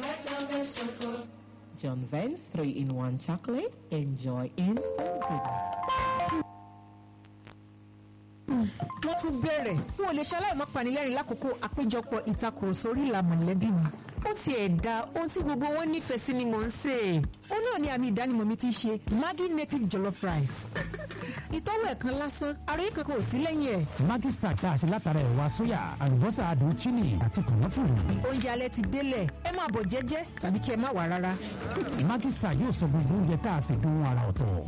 John Vance 3-in-1 chocolate. Enjoy instant goodness. wọ́n tún bẹ̀rẹ̀ fún olè ṣaláì má panilẹ́rìn lákòókò àpéjọpọ̀ ìtakùrọ̀sọ orí ìlà mọ̀lẹ́bí mi. ó tiẹ̀ da ohun tí gbogbo wọn nífẹ̀ẹ́ sí ni mò ń sè é. ó náà ni àmì ìdánimọ̀ mi ti ṣe Maggi native jollof rice. ìtọ́wò ẹ̀kan lásán àròyé kankan ò sí lẹ́yìn ẹ̀. Maggi Star tá a ṣe látara ẹ̀wà sóyà àlùbọ́sà adùn chini àti kànáfùrù. oúnjẹ alẹ́ ti délẹ̀ ẹ máa bọ̀ jẹ́jẹ́ tàbí kí ẹ má wà rárá. Maggi Star yóò sọ gbogbo oúnjẹ tá a ṣe dùn ara ọ̀tọ̀.